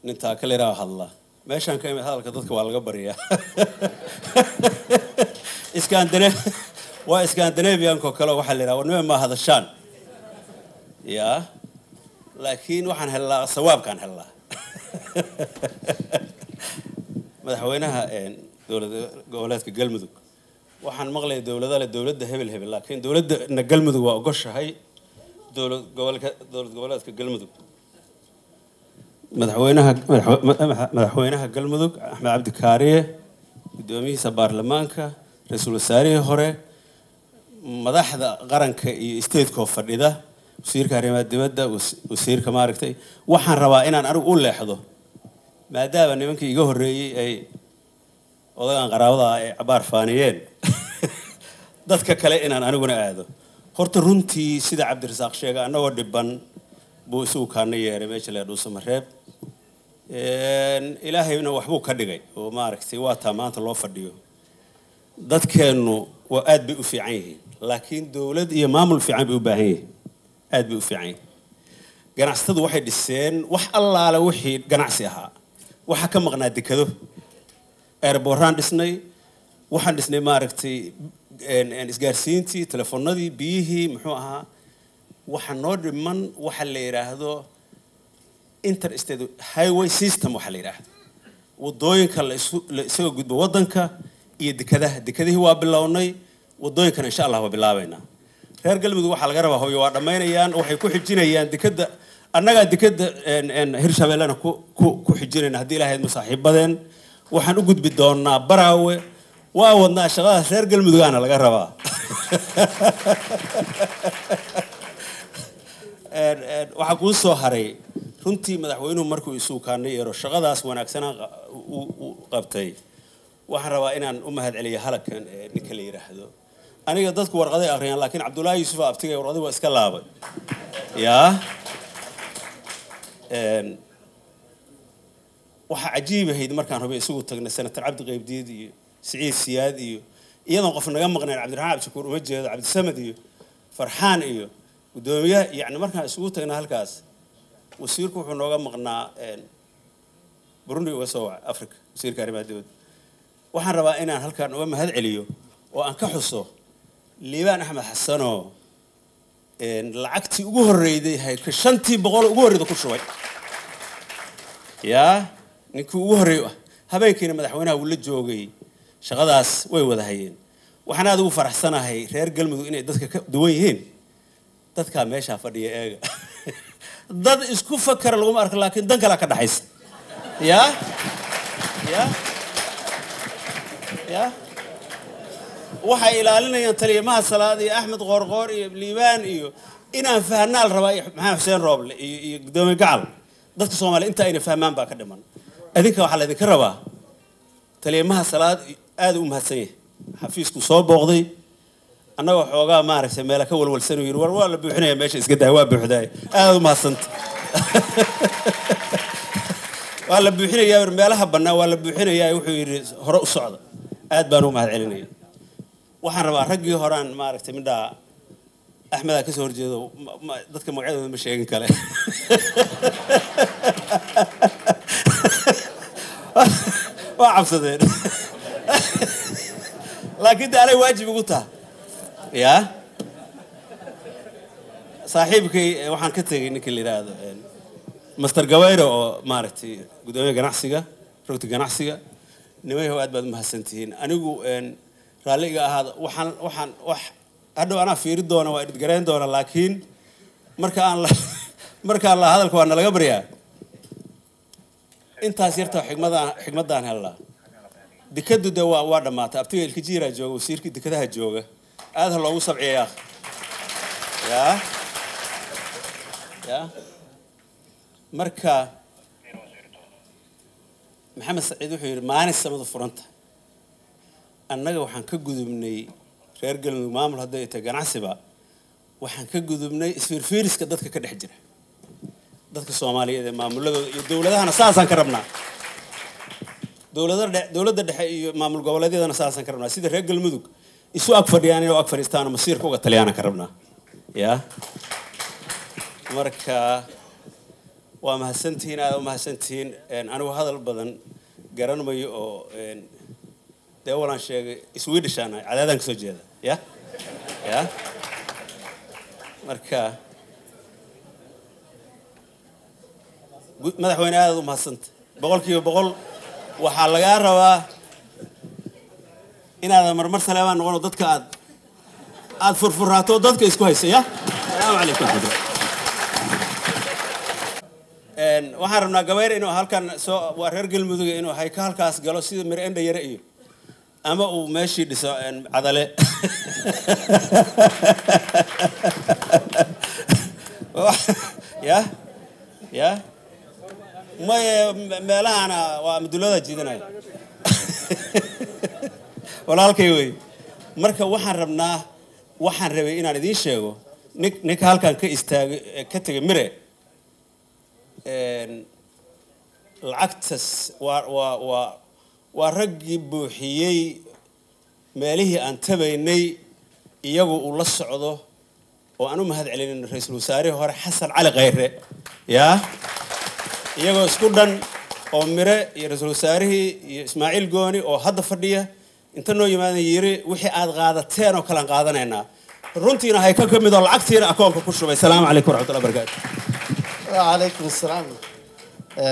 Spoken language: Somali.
nin taakaleraa hadla meeshaan ka imid hadalka dadka waa laga baryaa iskandine waa scandinavianko kale waxaa la yidhaha warnime ma hadashaan ya laakiin waxaan hellaa sawaabkaan hellaa madaxweynaha dowlad goboleedka galmudug waxaan maqlaya dowlada le dowladda hebel hebel laakiin dowladana galmudug waa ogoshahay dowlad gobolka dowlad goboleedka galmudug madaxweynaha madaxweynaha galmudug axmed cabdi kaariye guddoomiyihiisa baarlamaanka ra-iisul wasaarihii hore madaxda qaranka iyo stateko fadhida wasiirka arrimaha dibadda wasiirka maaragtay waxaan rabaa inaan anigu u leexdo maadaama nimankii iga horreeyey ay odagan qaraabada ay cabaar faaniyeen dadka kale inaan aniguna aado horta runtii sida cabdirasaaq sheega annagoo dhiban buu isagu kaana yeeray meesha lee dhuusamareeb ilaahayna waxbuu ka dhigay oo maaragtay waa taa maanta loo fadhiyo dadkeennu waa aad bay u fiican yihiin laakiin dowlad iyo maamul fiican bay u baahan yihiin aad bay u fiican yihiin ganacsatadu waxay dhiseen wax allaale wixii ganacsi ahaa waxaa ka maqnaa dekado airboraan dhisnay waxaan dhisnay maaragtay isgaarsiintii telefoonadii biyihii muxuu ahaa waxa noo dhiman waxa la yidhaahdo interstate highway system waxa la yidhaahdo wadooyinka la isaga gudbo waddanka iyo dekadaha dekadihii waa bilownay wadooyinkana insha allah waa bilaabaynaa reer galmudug waxaa laga rabaa hooyo waa dhammaynayaan waxay ku xijinayaan dekada annagaa dekada hirshabeellena ku ku xijinayna haddii ilahayd masaaxiibadeen waxaan u gudbi doonaa baraawe waa wadnaa shaqadaas reer galmudugaana laga rabaa waxaa kuu soo haray runtii madaxweynuhu markuu isugu kaana yeero shaqadaas wanaagsanaa u qabtay waxaan rabaa inaan u mahad celiya halkan ninka la yidhaahdo aniga dadku warqaday akhriyaan laakiin cabdullaahi yuusufa abtigay warqadii waa iska laabay yaa waxaa cajiib ahayd markaan hubay isugu tagnay senator cabdi qaybdiid iyo siciid siyaad iyo iyadoon qof naga maqnayn cabdiraxmaan cabdishakuur uma jeedo cabdisamed iyo farxaan iyo guddoomiyaha yani markaan isugu tagnay halkaas wasiirku wuxuu nooga maqnaa burundi uga soo wacay africa wasiirka arrimaha dibadda waxaan rabaa inaan halkaan uga mahad celiyo oo aan ka xuso liibaan axmed xasanoo lacagtii ugu horreyday hayka shantii boqol ugu horreyda ku shubay yaa ninkii ugu horreey ah habeenkiina madaxweynaha uu la joogay shaqadaas way wada hayeen waxaan aad ugu faraxsanahay reer galmudug inay dadka ka duwan yihiin dadkaa meeshaa fadhiya eega dad isku fakara laguma arko laakiin dan kalaa ka dhaxaysa yaa ya ya waxay ilaalinayaan taliyamaha salaad iyo axmed qoorqoor iyo liibaan iyo inaan fahnaal rabaa iyo maxamed xuseen rooble iyo iyo guddoomiye gacal dadka soomaaliya inta ayna fahmaan baa ka dhiman adinka waxaa laydinka rabaa taliyamaha salaad aada u mahadsan yahay xafiisku soo booqday annagoo xoogaa maaragtay meela ka walwalsan uu yidhi war waa la buuxinaya meesha iska dahay waa buuxdaay aada u mahadsanta waa la buuxinayaa meelaha bannaa waa la buuxinayaa wuxuu yidhi hore u socda aad baan u mahad celinaya waxaan rabaa raggii horaan maaragtay midhaa axmedaa kasoo horjeedo dadka magacyadooda ma sheegin kale waa cabsadeen laakiin de anay waajib igu taha yaa saaxiibkay waxaan ka tegay ninka la yidhaahdo master gawayre oo maaragtay guddoomiya ganacsiga rogta ganacsiga nimayahow aad baad umahadsantihiin anigu raalli iga ahaada waxaan waxaan wax hadhow anaa fiiri doona waa idgarayn doona laakiin marka aan la markaan la hadalka waa nalaga baryaa intaas yarta xigmadaan xigmadaan helnaa dekadu de waa waa dhammaatay abtiga ilkajiiraa jooga wasiirkii dekadaha jooga aad ha loogu sabciya yaa yaa marka maxamed saciid wuxuu yidhi maalin samadu furanta annaga waxaan ka gudubnay reer galmudug maamul hadday tahay ganacsiba waxaan ka gudubnay isfiirfiiriska dadka ka dhex jira dadka soomaaliyeed ee maamuladooda iyo dowladahana saasaan ka rabnaa dowlada dhe dowladda dhexe iyo maamul goboleedyadana saasaan ka rabnaa sida reer galmudug isu ag fadhiyaan inay ag fadhiistaan oo masiirka uga taliyaanan ka rabnaa yaa marka waa mahadsantihiin aada u mahadsantihiin anigu hadal badan garan mayo oo dee walaan sheegay swedishaan ahay cadaadaan kasoo jeeda ya ya marka madaxweyne aadaad u mahadsanta boqol kiiba boqol waxaa lagaa rabaa inaadan marmar saleebaan noqono dadka aad aada furfuraato dadka isku haysa ya salaamu calaykum raxmatullah waxaan rabnaa gabayr inuu halkan soo waa reer galmudug inuu hay ka halkaas galo sida mir endha yare iyo ama uu meeshii dhiso cadale ya ya maye meelahana waa madulada jiidanaya walaalkay wey marka waxaan rabnaa waxaan rabay inaan idiin sheego nin ninka halkan ka istaagay ka tegay mire lacagtas waa waa waa waa raggii buuxiyey meelihii aan tabaynay iyagu uu la socdo oo aan u mahad celinin ra-iisul wasaarihii hore xasan cali khayre yaa iyagoo isku dhan oo mire iyo ra-iisul wasaarihii iyo ismaaciil gooni oo hadda fadhiya inta noo yimaadan yiri wixii aad qaadateen oo kalean qaadanaynaa runtiina hay ka ka mid oo lacagtiina akoonka ku shubay salaamu calaykum waraxmatullahi barakaatu وعليكم السلام